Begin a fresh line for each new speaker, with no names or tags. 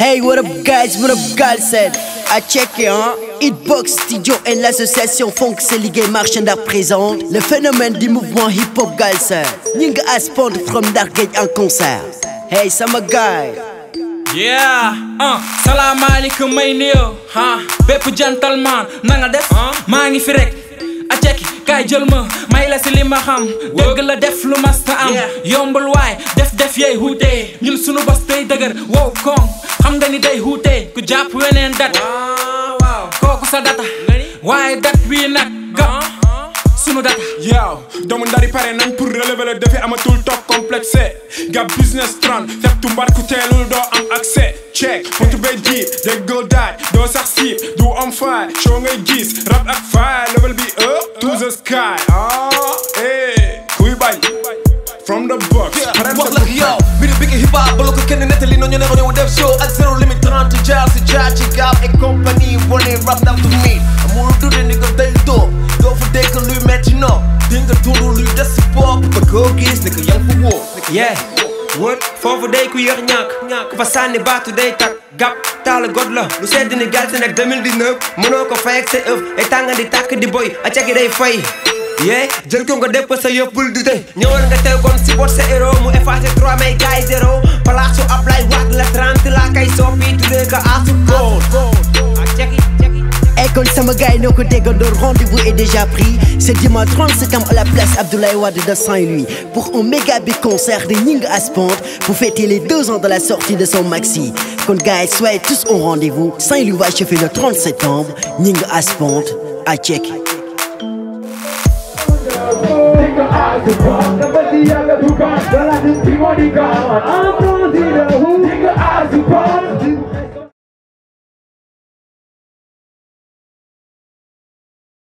Hey, what up guys, what up Galsen À checker hein Hitbox Studio et l'association Funk Ligue Marchandar présente le phénomène du mouvement hip-hop Galsen Ninga Aspond from Dargate en concert Hey, sama guy
Yeah, uh, salaamaaleykum may nuyoo ah bépp gentleman na nga def maa ngi fi rek a cekki kaay jël ma may la si li ma xam dëgg la def lu masta am yombul waay def def yey huutee ñun sunu bos day dëgër wow koŋ xam nga ni day huutee ku jàpp weneen dat kooku sa data waaye dat bii nag ga sunu data
yow doomu ndari pare nañ pour relever le défi amatul toog complexé gab business trend fekk tu mbar ku teelul doo am accès check pontu bay jiit déggoo daaj doo sax siib du am faay show ngay gis rap ak faay level bi up to the sky ah eh kuy bañ from the box
wax la yow mbiri bi hip hop ba la ko kenn nettali noonu ne ñëw def show ak zéro limite 30 jaar si jaar ci gaab et compagnie wane rap daf tu miin amul dudde ni ko day doo doo fa dégg luy metti no di nga dund luy des si bopp ba koo gis ni ko yang fa woo
yeah wër foofu day ku yéex ñàkk ku fa sànni baatu day tak gàpp taala god la lu sedd ni Galsen ak 2019 mënoo ko fay ak sa ëf ay tànga di tàkk di boy a cagi day fay yee jël ko nga def ko sa yëpp bul dute ñëwal nga teew kon si bot sa héros mu effacé 3 may gaay zéro place su Ablaye Wade la 30 laa kay soppi tuddee ko asu gold ak cagi cagi
Hey, kon sama gars noo ko déggandoo rendez-vous est déjà pris c'est dimanche 30 septembre à la place Abdoulaye Wade de Saint-Louis pour un méga big concert de Ninga Aspond pour fêter les deux ans de la sortie de son maxi kon gars soyez tous au rendez-vous Saint-Louis va achever le 30 septembre Ninga Aspond à check
Nigga, I support the Batia, the Dugan, the Latin, Timonican. I'm from the